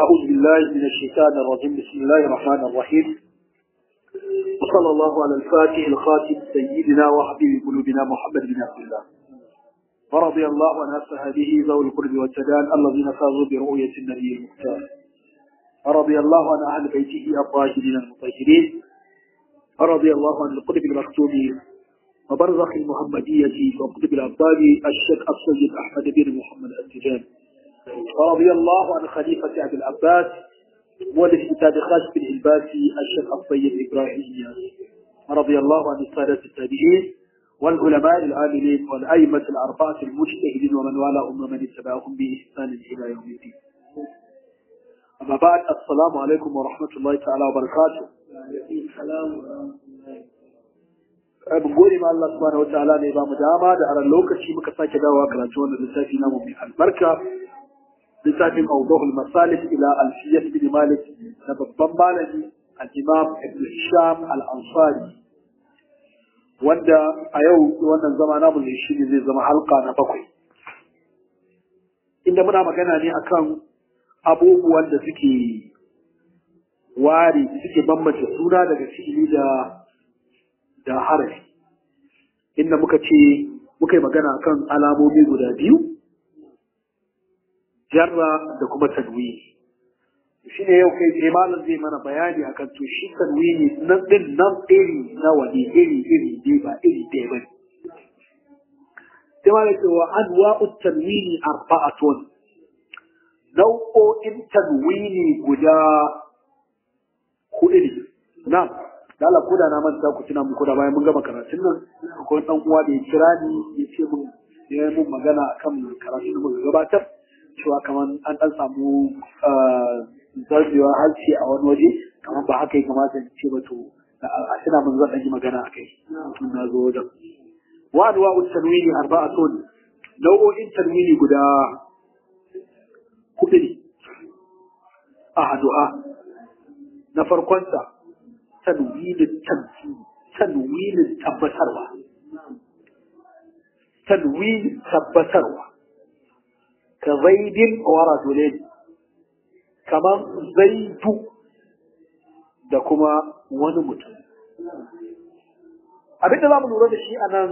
أعوذ بالله من الشيطان الرجيم بسم الله الرحمن الرحيم وصلى الله على الفاتح الخاتم سيدنا وحبيب قلوبنا محمد بن عبد الله ورضي الله عن أصحابه ذوي القرب والسدان الذين فازوا برؤية النبي المختار ورضي الله عن أهل بيته الطاهرين المطهرين ورضي الله عن القطب المكتوم وبرزخ المحمدية وقطب الأبطال الشيخ السيد أحمد بن محمد التجاني ورضي الله عن خليفة أبي العباس مؤلف كتاب خاشف الإلباسي الشيخ الطيب إبراهيم إياس ورضي الله عن السادة التابعين والعلماء العاملين والأئمة الأربعة المجتهدين ومن والاهم ومن اتبعهم بإحسان إلى يوم الدين أما بعد السلام عليكم ورحمة الله تعالى وبركاته Abin gode ma Allah subhanahu wa ta'ala ne ba mu dama da aran lokaci muka sake dawowa karatu wannan lissafi namu mai albarka littafin Awdahul Masalih ila Alfiyat bin Malik na babban malami al-Imam Ibn Hisham al-Ansari wanda a yau wannan zama namu ne shi ne zai zama halka na bakwai inda muna magana ne akan abubuwan da suke ware suke bambance suna daga fi'ili da da harafi inda muka ce muka yi magana kan alamomi guda biyu jarra da kuma tanwini shi ne yau kai tsaye malam zai mana bayani akan to shi tanwini nan din nan iri na wani iri iri dai ba iri ɗaya ba sai malam ce wa anwa'u tanwini arba'atun nau'o'in tanwini guda huɗu ne na'am da Allah koda na manta ku tuna muku da bayan mun gama karatun nan akwai dan uwa da ya kira ni ya ce mun ya yi mun magana akan karatun da muka gabatar cewa kamar an dan samu zarbewa harshe a wani waje kamar ba haka ya kamata in ce ba to a tuna mun zan yi magana a kai tun na zo wajen wa anwa tanwini arba'atun nau'o'in tanwini guda hudu ne a hadu'a na farkonsa tanwinin tamkini tanwinin tabbatarwa tanwinin tabbatarwa ka zaidin wa rajulin kamar zaidu da kuma wani mutum abinda za mu lura da shi a nan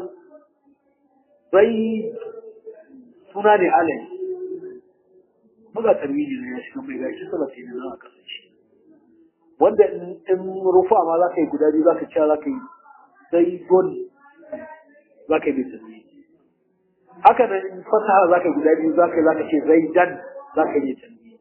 zai suna ne alai buga tanwini ne ya shiga mai gashi salafi ne na kasance wanda in rufa ma za ka yi guda biyu za ka cewa za ka yi zaidon za ka yi mai tasiri haka nan in fasaha za ka yi guda biyu za ka yi za ka ce zaidan za ka yi mai tasiri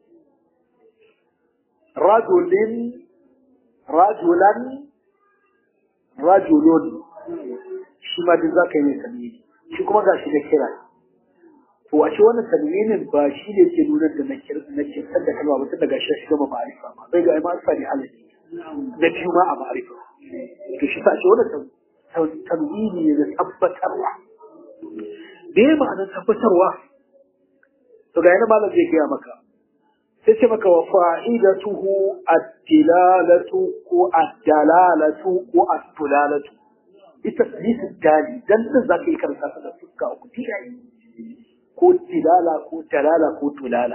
rajulin rajulan rajulun shi ma duk za ka yi mai tasiri shi kuma ga shi da kira to a ce wannan tanwinin ba shi ne ke nuna da na kirkar da kalma ba tun daga shi gama ma'arifa ba bai ga ma'arifa ne halaye na biyu ma a ma'arifa to shi sa ce wannan tanwini ne da tabbatarwa da ya ma'anar tabbatarwa to ga yana malam zai gaya maka sai ce maka wa fa'idatuhu ad-dilalatu ko ad-dalalatu ko ad-tulalatu ita tasbihu dali dan din zaka yi karanta ta da fuska uku tiyayi ko tilala ko talala ko tulala.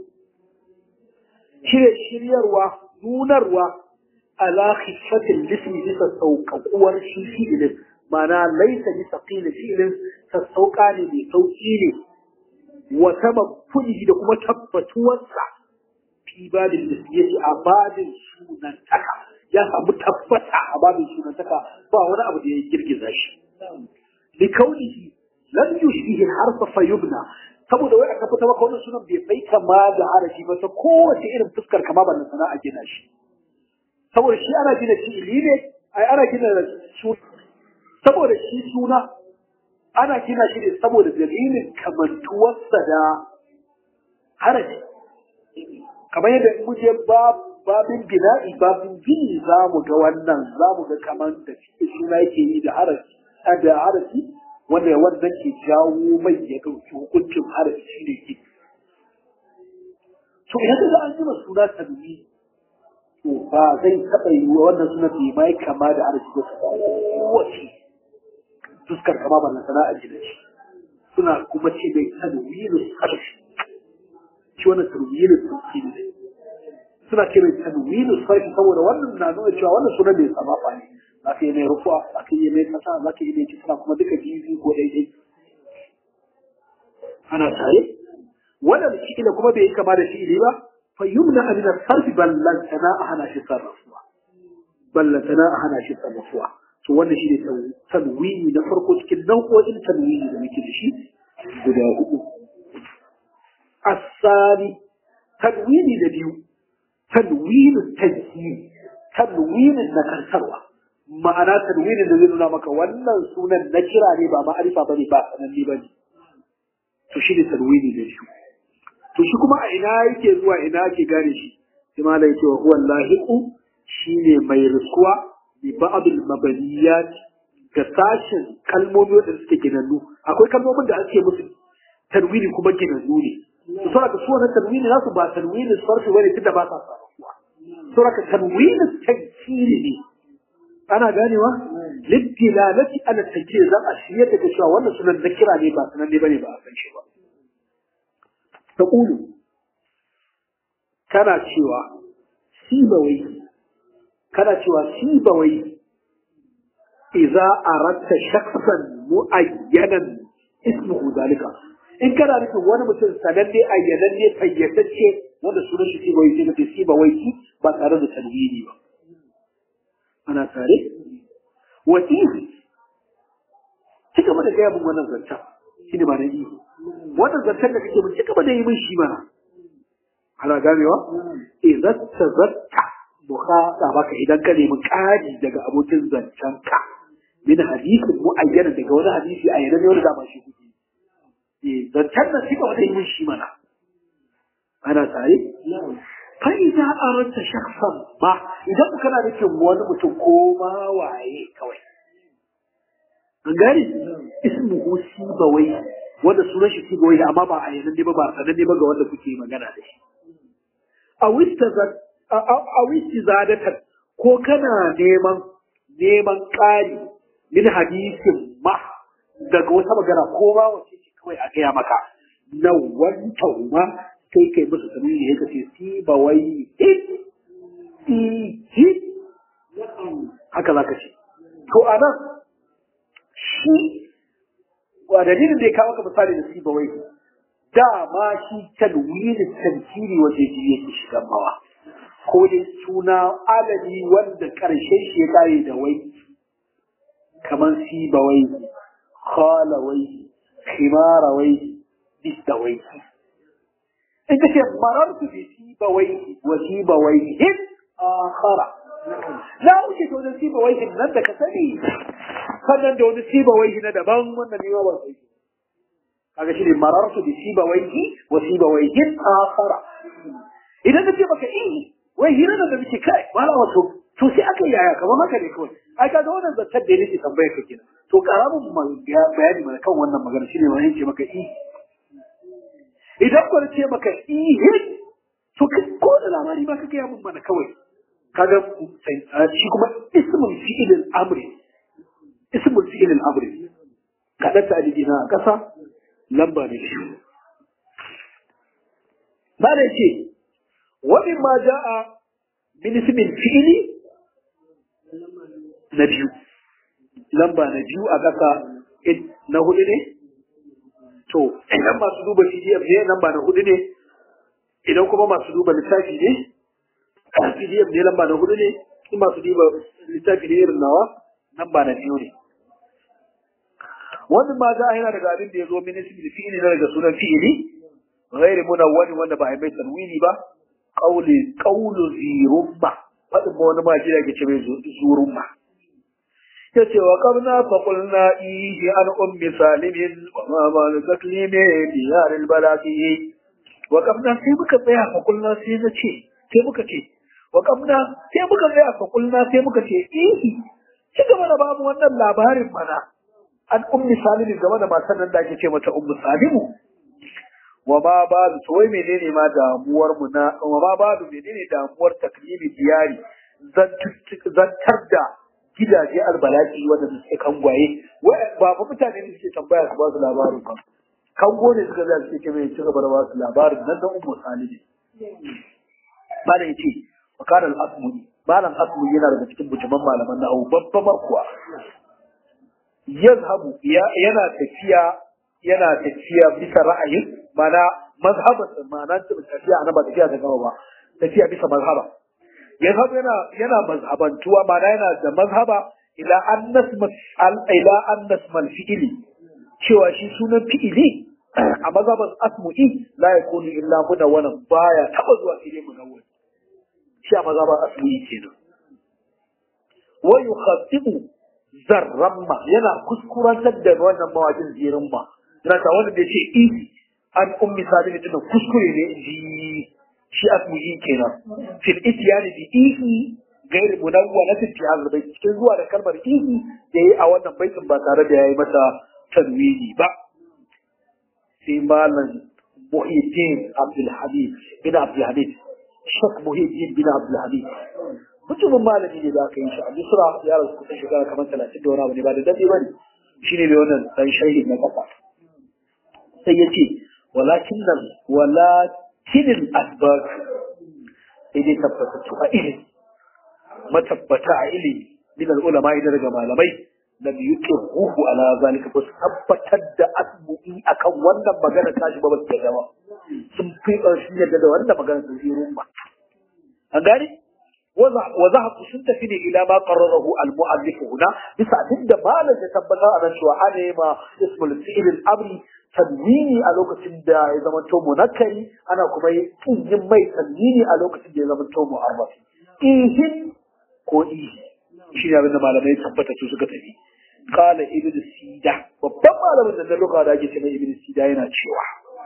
Shirye shiryarwa, nunarwa ala khifatin lismi bisa sauƙaƙuwar shi fi'ilin, mana laisa bisa ƙila fi'ilin sassauƙa ne mai sauƙi ne, wata mafuni da kuma tabbatuwarsa fi babin lismiyyaci a babin sunantaka. Ya samu tabbata a babin sunantaka ba wani abu da ya girgiza shi. Likaunihi lam yushbihi harfa fayubna saboda wai aka fita maka wannan sunan bai bai kama da harafi ba ta kowace irin fuskar kama ba na sana'a gina shi saboda shi ana gina fi'ili ne ai ana gina suna saboda shi suna ana gina shi ne saboda dalilin kamantuwarsa da harafi kamar yadda in muje babin bina'i babin gini za mu ga wannan za mu ga kamar da suna yake yi da harafi da harafi wanda wanda ke jawo mai ya ɗauki hukuncin harafi shi ne ke. To idan da an jima suna tanwi to ba zai taɓa yi wa wannan suna bai mai kama da harafi ba kowace fuskar kama ba na sana'a gina shi. Suna kuma ce mai tanwirin harafi. Shi wannan tanwirin sauki ne. suna ce mai tanwinu sarfi saboda wannan na nuna cewa wannan sunan bai sama fa ne za ka yi mai rufuwa za ka yi mai kasa za ka yi mai kisra kuma duka biyu ko daidai ana tare wannan fi'ila kuma bai yi kama da fi'ili ba fa yumna min sarfi ballantana a hana shi sarrafuwa ballantana a hana shi sarrafuwa to wannan shi ne tanwini na farko cikin nau'o'in tanwini da muke da shi guda hudu asali tanwini da biyu tanwinin tajji tanwinin na karsarwa ma'ana tanwinin da zai nuna maka wannan sunan na kira ne ba ma'arifa bane ba sananne bane to shi ne tanwini da biyu to shi kuma a ina yake zuwa ina ake gane shi sai malai yake wa huwa lahiqu shine mai riskuwa bi ba'dil mabaniyat ga sashin kalmomi wanda suke ginannu akwai kalmomin da ake musu tanwini kuma ginannu ne su saboda su wannan tanwini nasu ba tanwini sarfi bane tunda ba sa sarrafuwa saboda tanwini tankiri ne ana ganewa liddilalati ala tankiri zan a shirya daga cewa wannan sunan na kira ne ba sunan ne bane ba a san shi ba taqulu kana cewa sibawai kana cewa sibawai idza aradta shakhsan muayyanan ismuhu zalika in kana nufin wani mutum sananne ayyananne fayyatacce wanda sunan shi sibawai sai kace sibawai ba tare da tanwini ba ana tare wa ihi ci gaba da gaya min wannan zancen shi ne ba na ihi wannan zancen da kake mun ci gaba da yi min shi mana ana ganewa idan ta zatta bukhata baka idan ka nemi ƙari daga abokin zancen ka min hadisin mu'ayyana daga wani hadisi a yana ne wani dama shi kuke eh zancen da suka wata yi min shi mana ana tare fa idza aradta shakhsan ma idan kana nufin wani mutum ko ma waye kawai an gani ismuhu sibawai wanda sunan shi sibawai amma ba a yanan ne ba ba sanan ne ba ga wanda kuke magana da shi a wisti zadatar ko kana neman neman ƙari min hadisin ma daga wata magana ko ma wace ce kawai a gaya maka na wanta ma kai kai musu tamimi ne kace si ba wai hit si hit haka zaka ce to anan shi wa dalilin da ya kawo ka misali da si ba wai dama shi tanwini tantiri waje ji yake shigan mawa ko dai suna alami wanda karshen shi ya kare da wai kamar si ba wai khala wai khimara wai bis da wai in ka ce marartu bi si ba wai wa si ba wai hin akhara na wuce to da si ba wai nan da ka sani sannan da wani si ba wai na daban wannan ne ba sai kaga shi ne marartu bi sibawaihi wa sibawaihi akhara idan kace maka eh wai hira da muke kai wala wato to sai aka yaya kamar haka ne kawai ai kaga wannan zantar da nake tambaya ka kenan to karamin bayani mana kan wannan magana shine wani ce maka eh idan ko ce maka eh to ko da labari ba kake yamin mana kawai kaga shi kuma ismul fi'il al-amri ismul fi'il al-amri kada ta na a kasa lamba ne shi ba da ce wani ma ja'a min ismin fi'ili na biyu lamba na biyu a ƙasa na hudu ne to idan masu duba pdf ne lamba na hudu ne idan kuma masu duba littafi ne pdf ne lamba na hudu ne in masu duba littafi ne irin nawa lamba na biyu ne wannan ma za a yana daga abin da ya zo min ismi fi'ili na daga sunan fi'ili ghairi munawwani wanda ba a yi mai tanwini ba qawli qawlu zirumma fadin ba wani ma ji da ke ce mai zurumma yace wa qabna fa qulna ihi an ummi salimin wa ma ma taklimi diyar al balaqi wa qabna sai muka tsaya fa qulna sai na ce sai muka ce wa qabna sai muka tsaya fa qulna sai muka ce ihi ci gaba da babu wannan labarin mana an ummi salimu game da matan nan da ake ce mata ummu salimu wa ma ba da to wai menene ma damuwar mu na wa ma ba da menene damuwar taklimi diyari zantar da gidaje albalaki wanda suke kangwaye wai ba fa mutane ne suke tambaya su ba su labarin ba kango ne suka zai suke mai ci gaba da ba su labarin nan da ummu salimu ba da yace makanan asmuni malam asmuni yana daga cikin bujuman malaman nahawu babba markuwa yazhabu yana tafiya yana tafiya bisa ra'ayin mana mazhaban ma'ana tafiya ana ba tafiya da gaba ba tafiya bisa mazhaba yazhabu yana yana mazhabantuwa mana yana da mazhaba ila annas ila annas mal fi'ili cewa shi sunan fi'ili a mazhaban asmu'i la yakunu illa munawwanan baya taba zuwa fi'ili munawwan shi a mazhaban asmu'i kenan wa yukhatibu zarramma yana kuskurantar da wannan mawakin zirin ma yana ta wanda da ce isi an ummi sabi tunan kuskure ne ji shi asmu'i kenan fil isyani bi isi gairi munawwanatin fi hadha bayt cikin zuwa da kalmar isi da yayi a wannan baitin ba tare da yayi masa tanwini ba sai malam Muhyiddin Abdul Hamid bin Abdul Hamid Shek Muhyiddin bin Abdul Hamid mutumin malami ne da aka yi shi a Misra ya rasu kusan shekara kamar talatin da wani abu ne ba da dade ba ne shi ne mai wannan dan sharhi na kafa sai ya ce walakin nan walakinin asbab sai dai tabbatattu a ilimi matabbata a ilimi min ulama idan daga malamai lam yuqiruhu ala zalika ba su tabbatar da asbu'i akan wannan magana tashi ba ba su yadda ba sun fi ƙarshen yadda da wannan magana sun yi rumba an gane وذهب sun tafi ne ila ma qarrarahu al-mu'allif huna bisa abinda malam ya tabbatar a nan cewa ana yi ma ismul fi'l al-amri tanwini a lokacin da ya zama to munakkari ana kuma yin yin mai tanwini a lokacin da ya zama to mu'arraf ihin ko ihi shi ne abinda malamai tabbata su suka tafi qala ibn sida babban malamin da na lokacin da ake cewa ibn sida yana cewa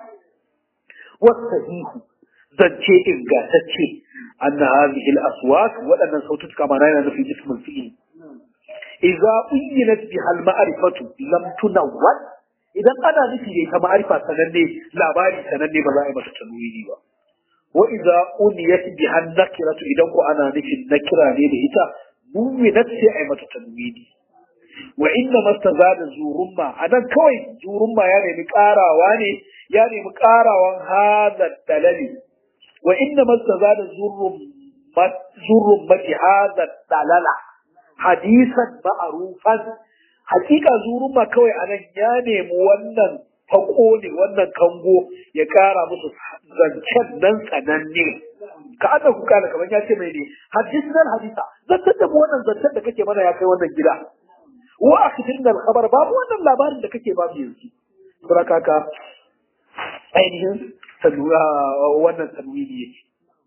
wasahihu zance ingantacce أن هذه الأصوات وأن صوتك كما رأينا في جسم الفيل إذا أينت بها المعرفة لم تنون إذا أنا نفي كما معرفة سنني لا باري سنني ملائمة تنويني وإذا أنيت بها النكرة إذا أنا نفي النكرة لهتا نونت سعيمة تنويني وإنما استزاد زورما أنا كوي زورما يعني مكارا واني يعني مكارا وان هذا الدلالي وإنما استزاد زرمة هذا الدلالة حديثا معروفا حقيقة زرمة كوي أنا يعني موانا فقوني وانا كنغو يكارا مصر زنشان ننسى نني كأنه كان كمان ياتي ميني حديثنا الحديثة زنشان وانا زنشان دكتي مانا يكي وانا جدا وأخذنا الخبر باب وانا اللابار دكتي باب يوسي سركاكا ainihin wannan tanwini yake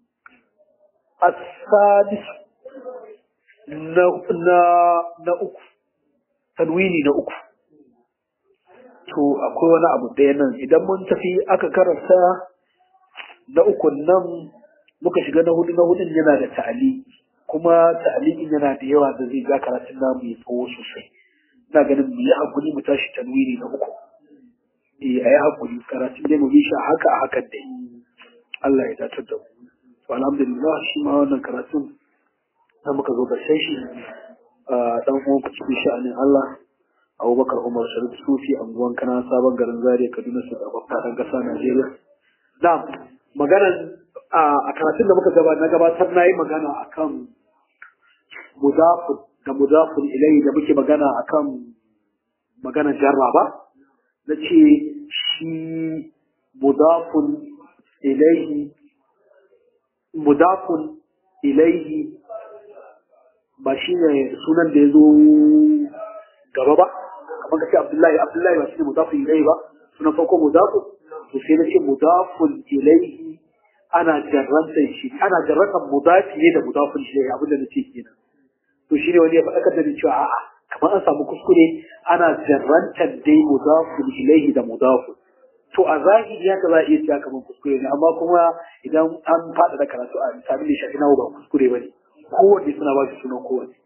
asadis na na na uku tanwini na uku to akwai wani abu ɗaya nan idan mun tafi aka karanta na uku nan muka shiga na hudu na hudun yana da ta'ali kuma ta'alikin yana da yawa da zai ga karatun namu ya tsawo sosai ina ganin mu yi hakuri mu tashi tanwini na uku eh a yi haƙuri karatun dai mu bi shi haka a hakan dai Allah ya dace da mu to alhamdulillah shi ma wannan karatun da muka zo ƙarshen shi dan uwan ku cikin sha'anin Allah Abubakar Umar Sharif Sufi anguwan kana sabon garin Zaria Kaduna su da babba dan ƙasa Najeriya na'am maganar a karatun da muka gaba na gabatar na yi magana akan mudafun da mudafun ilai da muke magana akan maganar jarraba na ce shi mudafun ilaihi mudafun ilaihi ba shi ne sunan da ya zo gaba ba kamar ka ce abdullahi abdullahi ba shi ne mudafun ilaihi ba sunan farko mudafun to sai na ce mudafun ilaihi ana jarrantar shi ana jarrantar mudafi ne da mudafun ilaihi abin da na ce kenan to shi ne wani ya faɗakar da ni cewa a'a kamar an samu kuskure ana jarrantar dai mudafun ilaihi da mudafun to a zahiri haka za a iya cewa kamar kuskure ne amma kuma idan an faɗa da karatu a misali da shafi nawa ba kuskure ba ne kowanne suna ba shi sunan kowanne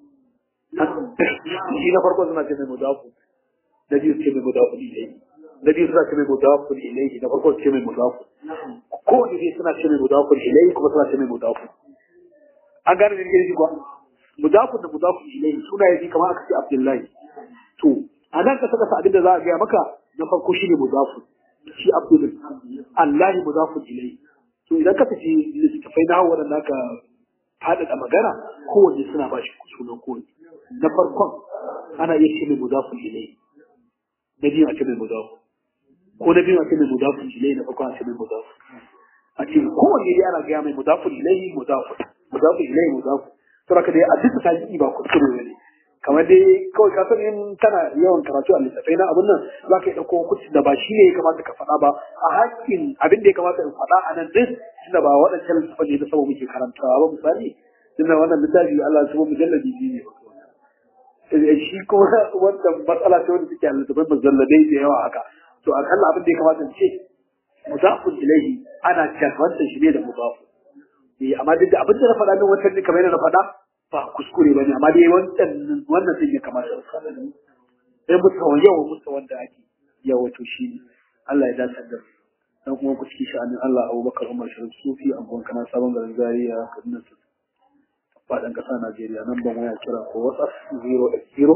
shi na farko suna ce mai mudafun na biyu ce mai mudafun ilaihi na biyu suna ce mai mudafun ilaihi na farko ce mai mudafun kowanne dai suna ce mai mudafun ilaihi kuma suna ce mai mudafun an gane da shi kuwa mudafun da mudafun ilayhi suna yaji kamar aka ce Abdullahi to a nan ka saka abin da za a gaya maka na farko shine mudafun shi Abdul Allah mudafun ilayhi to idan ka tafi littafai na hawa da naka faɗaɗa magana kowanne suna ba shi sunan kowanne na farkon ana iya ce mai mudafun ilai na biyu a ce mai mudafun ko na biyu a ce mai mudafun ilai na farkon a ce mai mudafun a ce kowanne dai ana gaya mai mudafun ilai mudafun mudafun ilai mudafun to haka dai a duka ta ba kuskure ne kamar dai kawai ka san in kana yawan karatu a littattafai na abin nan za ka yi ɗauko hukunci da ba shi ne ya kamata ka faɗa ba a hakkin abin da ya kamata in faɗa a nan din tunda ba waɗancan littattafai ne na sama muke karantawa ba misali tunda wannan littafi Allah su mujalladi biyu ne ba shi kuma wannan matsala ce wanda suke a littattafai mujalladai da yawa haka to akalla abin da ya kamata in ce mudafun ilaihi ana jazwantar shi ne da mudafun amma duk da abin da na faɗa min wancan ne kamar yadda na faɗa ba kuskure ba ne amma dai wancan wannan zai ya kamata su faɗa ne sai mustawa yawa mustawa wanda ake yawa to shi ne Allah ya dace da dan kuma ku cikin sha'anin Allah Abubakar Umar Sharif Sufi abuwan kana sabon garin Zaria Kaduna su faɗin ƙasa Najeriya nan ban waya kira ko WhatsApp 080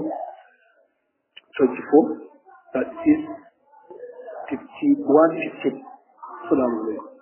24 36 51 15 Assalamu alaikum